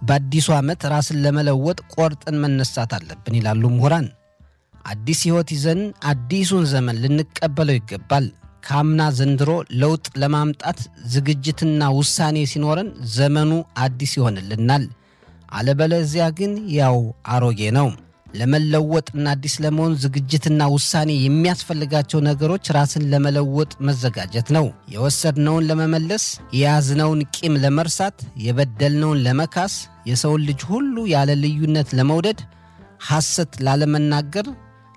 በአዲሱ ዓመት ራስን ለመለወጥ ቆርጠን መነሳት አለብን ይላሉ ምሁራን። አዲስ ሕይወት ይዘን አዲሱን ዘመን ልንቀበለው ይገባል። ከአምና ዘንድሮ ለውጥ ለማምጣት ዝግጅትና ውሳኔ ሲኖረን ዘመኑ አዲስ ይሆንልናል። አለበለዚያ ግን ያው አሮጌ ነው። ለመለወጥና አዲስ ለመሆን ዝግጅትና ውሳኔ የሚያስፈልጋቸው ነገሮች ራስን ለመለወጥ መዘጋጀት ነው። የወሰድነውን ለመመለስ፣ የያዝነውን ቂም ለመርሳት፣ የበደልነውን ለመካስ፣ የሰውን ልጅ ሁሉ ያለ ልዩነት ለመውደድ፣ ሐሰት ላለመናገር፣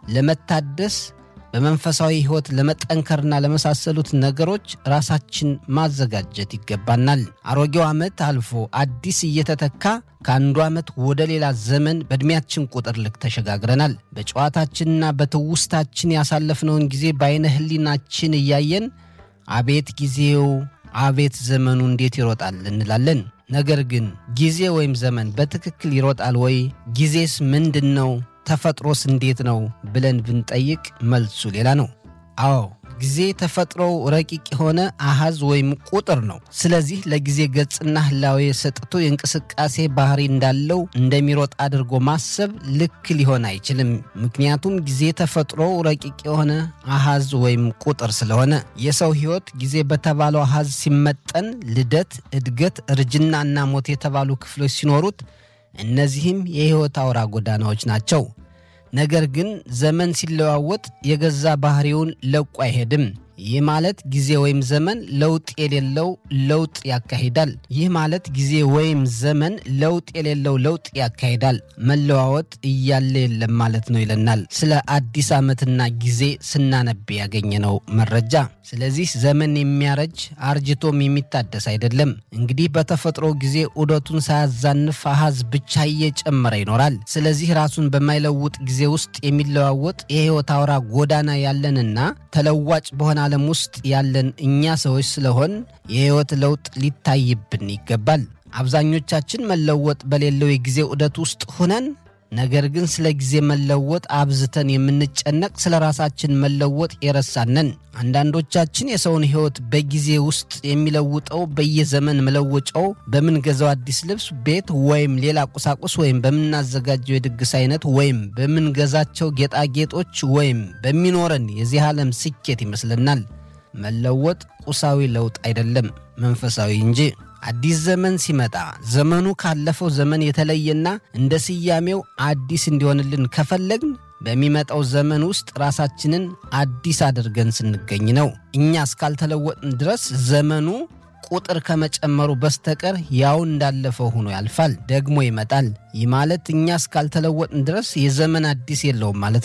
ለመታደስ በመንፈሳዊ ሕይወት ለመጠንከርና ለመሳሰሉት ነገሮች ራሳችን ማዘጋጀት ይገባናል። አሮጌው ዓመት አልፎ አዲስ እየተተካ ከአንዱ ዓመት ወደ ሌላ ዘመን በዕድሜያችን ቁጥር ልክ ተሸጋግረናል። በጨዋታችንና በትውስታችን ያሳለፍነውን ጊዜ በዐይነ ሕሊናችን እያየን አቤት ጊዜው፣ አቤት ዘመኑ እንዴት ይሮጣል እንላለን። ነገር ግን ጊዜ ወይም ዘመን በትክክል ይሮጣል ወይ? ጊዜስ ምንድን ነው? ተፈጥሮስ እንዴት ነው ብለን ብንጠይቅ መልሱ ሌላ ነው። አዎ ጊዜ ተፈጥሮው ረቂቅ የሆነ አሃዝ ወይም ቁጥር ነው። ስለዚህ ለጊዜ ገጽና ህላዌ ሰጥቶ የእንቅስቃሴ ባህሪ እንዳለው እንደሚሮጥ አድርጎ ማሰብ ልክ ሊሆን አይችልም። ምክንያቱም ጊዜ ተፈጥሮው ረቂቅ የሆነ አሃዝ ወይም ቁጥር ስለሆነ የሰው ሕይወት ጊዜ በተባለው አሃዝ ሲመጠን ልደት፣ እድገት፣ እርጅናና ሞት የተባሉ ክፍሎች ሲኖሩት እነዚህም የሕይወት አውራ ጎዳናዎች ናቸው። ነገር ግን ዘመን ሲለዋወጥ የገዛ ባህሪውን ለቆ አይሄድም። ይህ ማለት ጊዜ ወይም ዘመን ለውጥ የሌለው ለውጥ ያካሂዳል። ይህ ማለት ጊዜ ወይም ዘመን ለውጥ የሌለው ለውጥ ያካሂዳል። መለዋወጥ እያለ የለም ማለት ነው ይለናል ስለ አዲስ ዓመትና ጊዜ ስናነብ ያገኘነው መረጃ። ስለዚህ ዘመን የሚያረጅ አርጅቶም የሚታደስ አይደለም። እንግዲህ በተፈጥሮ ጊዜ ዑደቱን ሳያዛንፍ አሃዝ ብቻ እየጨመረ ይኖራል። ስለዚህ ራሱን በማይለውጥ ጊዜ ውስጥ የሚለዋወጥ የሕይወት አውራ ጎዳና ያለንና ተለዋጭ በሆነ ዓለም ውስጥ ያለን እኛ ሰዎች ስለሆን የሕይወት ለውጥ ሊታይብን ይገባል። አብዛኞቻችን መለወጥ በሌለው የጊዜ ዑደት ውስጥ ሆነን ነገር ግን ስለ ጊዜ መለወጥ አብዝተን የምንጨነቅ ስለ ራሳችን መለወጥ የረሳነን። አንዳንዶቻችን የሰውን ሕይወት በጊዜ ውስጥ የሚለውጠው በየዘመን መለወጫው በምንገዛው አዲስ ልብስ፣ ቤት ወይም ሌላ ቁሳቁስ ወይም በምናዘጋጀው የድግስ አይነት ወይም በምንገዛቸው ጌጣጌጦች ወይም በሚኖረን የዚህ ዓለም ስኬት ይመስለናል። መለወጥ ቁሳዊ ለውጥ አይደለም፣ መንፈሳዊ እንጂ። አዲስ ዘመን ሲመጣ ዘመኑ ካለፈው ዘመን የተለየና እንደ ስያሜው አዲስ እንዲሆንልን ከፈለግን በሚመጣው ዘመን ውስጥ ራሳችንን አዲስ አድርገን ስንገኝ ነው። እኛ እስካልተለወጥን ድረስ ዘመኑ ቁጥር ከመጨመሩ በስተቀር ያው እንዳለፈው ሆኖ ያልፋል፣ ደግሞ ይመጣል። ይህ ማለት እኛ እስካልተለወጥን ድረስ የዘመን አዲስ የለውም ማለት